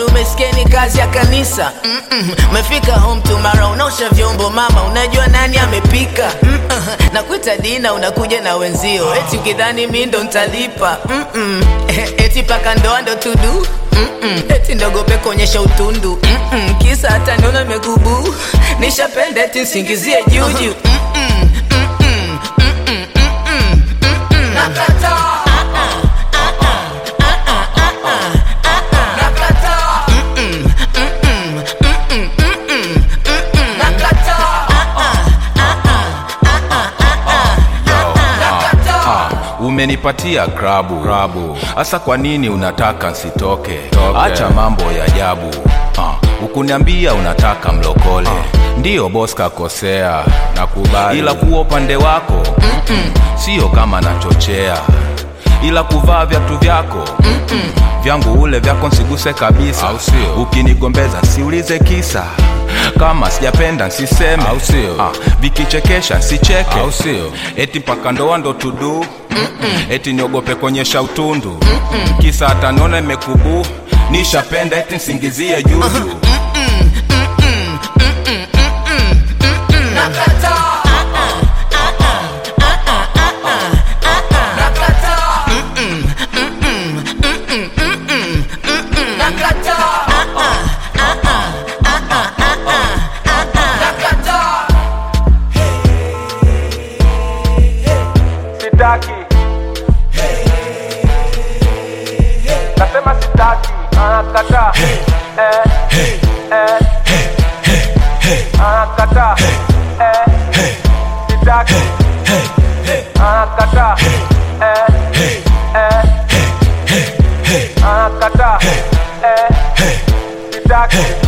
umesikia ni kazi ya kanisa Mm-mm. umefika home tomorrow unaosha vyombo mama unajua nani amepika Mm-mm. nakuita dina unakuja na wenzio eti ukidhani mi ndo ntalipa Mm-mm. eti paka ndoa ndo tudu Mm-mm. eti ndogope kuonyesha utundu Mm-mm. kisa hata niona mekubu nishapenda eti nsingizie juju Mm-mm. Mm-mm. Mm-mm. Mm-mm. Mm-mm. Nakataa. Nakataa. Mm-mm. Mm-mm. Mm-mm. Mm-mm. Mm-mm. Nakataa. Ah, umenipatia krabu krabu hasa kwa nini unataka nsitoke acha mambo ya ajabu ah, ukuniambia unataka mlokole ndiyo bos kakosea nakubali ila kuwa upande wako mm-mm, sio kama nachochea ila kuvaa viatu vyako mm-mm, vyangu ule vyako nsiguse kabisa Au sio? ukinigombeza siulize kisa kama sijapenda nsiseme Au sio? ah, vikichekesha nsicheke Au sio? eti mpaka ndoa ndo tudu eti niogope kuonyesha utundu kisa hata niona imekubu nishapenda eti nsingizie juju Nakataa. Nakataa. Nakataa. Nakataa. sitaki nasema sitaki anakataa anakataa sitaki anakataa anakataa sitaki